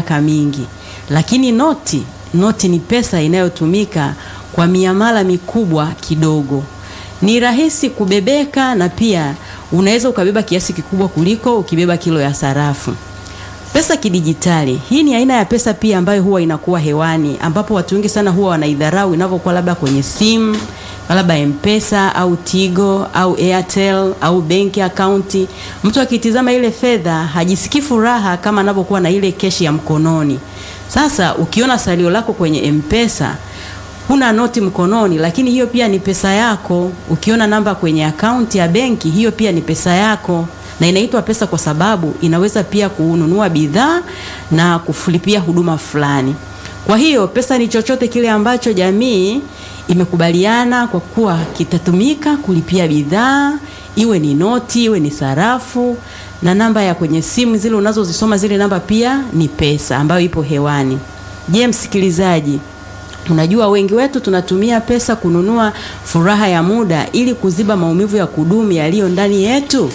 miaka mingi. Lakini noti, noti ni pesa inayotumika kwa miamala mikubwa kidogo. Ni rahisi kubebeka na pia unaweza ukabeba kiasi kikubwa kuliko ukibeba kilo ya sarafu. Pesa kidijitali, hii ni aina ya pesa pia ambayo huwa inakuwa hewani, ambapo watu wengi sana huwa wanaidharau inavyokuwa labda kwenye simu, labda M-Pesa au Tigo au Airtel au benki akaunti. Mtu akitizama ile fedha hajisikii furaha kama anavyokuwa na ile keshi ya mkononi. Sasa ukiona salio lako kwenye M-Pesa huna noti mkononi, lakini hiyo pia ni pesa yako. Ukiona namba kwenye akaunti ya benki, hiyo pia ni pesa yako, na inaitwa pesa kwa sababu inaweza pia kununua bidhaa na kufulipia huduma fulani. Kwa hiyo pesa ni chochote kile ambacho jamii imekubaliana kwa kuwa kitatumika kulipia bidhaa, iwe ni noti, iwe ni sarafu, na namba ya kwenye simu zile unazozisoma, zile namba pia ni pesa ambayo ipo hewani. Je, msikilizaji, Unajua wengi wetu tunatumia pesa kununua furaha ya muda ili kuziba maumivu ya kudumu yaliyo ndani yetu.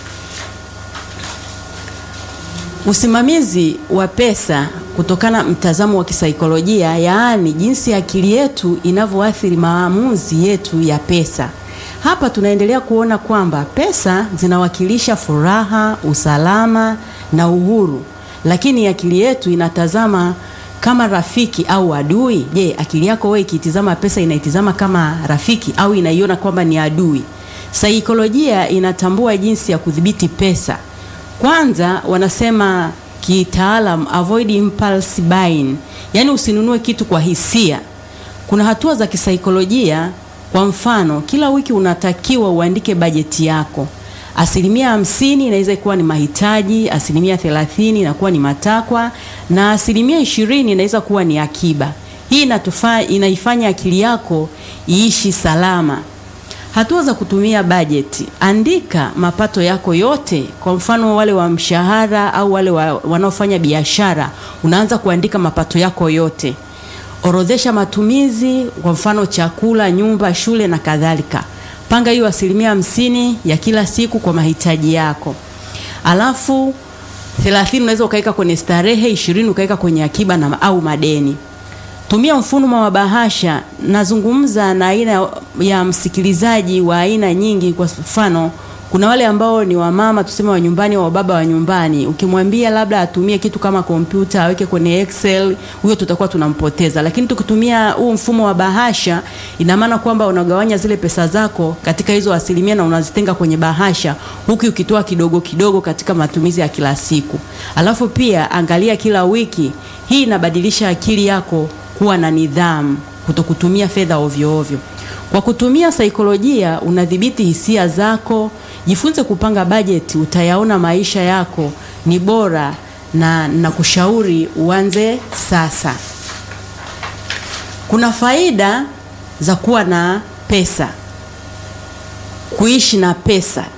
Usimamizi wa pesa kutokana mtazamo wa kisaikolojia, yaani jinsi akili yetu inavyoathiri maamuzi yetu ya pesa. Hapa tunaendelea kuona kwamba pesa zinawakilisha furaha, usalama na uhuru, lakini akili yetu inatazama kama rafiki au adui. Je, akili yako wewe ikitizama pesa inaitizama kama rafiki au inaiona kwamba ni adui? Saikolojia inatambua jinsi ya kudhibiti pesa. Kwanza wanasema kitaalam, avoid impulse buying, yaani usinunue kitu kwa hisia. Kuna hatua za kisaikolojia. Kwa mfano, kila wiki unatakiwa uandike bajeti yako. Asilimia hamsini inaweza kuwa ni mahitaji, asilimia thelathini inakuwa ni matakwa na asilimia ishirini inaweza kuwa ni akiba. Hii inatufa, inaifanya akili yako iishi salama. Hatua za kutumia bajeti: andika mapato yako yote. Kwa mfano wale wa mshahara au wale wa, wanaofanya biashara, unaanza kuandika mapato yako yote. Orodhesha matumizi, kwa mfano chakula, nyumba, shule na kadhalika. Panga hiyo asilimia hamsini ya kila siku kwa mahitaji yako, alafu thelathini unaweza ukaweka kwenye starehe, ishirini ukaweka kwenye akiba na au madeni. Tumia mfumo wa bahasha. Nazungumza na aina ya msikilizaji wa aina nyingi. Kwa mfano, kuna wale ambao ni wamama tuseme wa nyumbani au baba wa nyumbani, ukimwambia labda atumie kitu kama kompyuta aweke kwenye Excel, huyo tutakuwa tunampoteza. Lakini tukitumia huu mfumo wa bahasha, ina maana kwamba unagawanya zile pesa zako katika hizo asilimia na unazitenga kwenye bahasha, huku ukitoa kidogo kidogo katika matumizi ya kila siku. Alafu pia angalia kila wiki. Hii inabadilisha akili yako kuwa na nidhamu, kutokutumia fedha ovyo ovyo. Kwa kutumia saikolojia unadhibiti hisia zako. Jifunze kupanga bajeti, utayaona maisha yako ni bora, na na kushauri uanze sasa. Kuna faida za kuwa na pesa, kuishi na pesa.